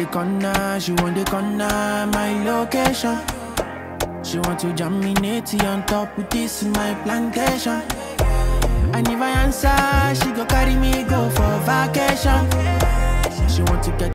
corner, she want the corner, my location. She want to jam me natty on top with this in my plantation. And if I answer, she go carry me go for vacation. She want to get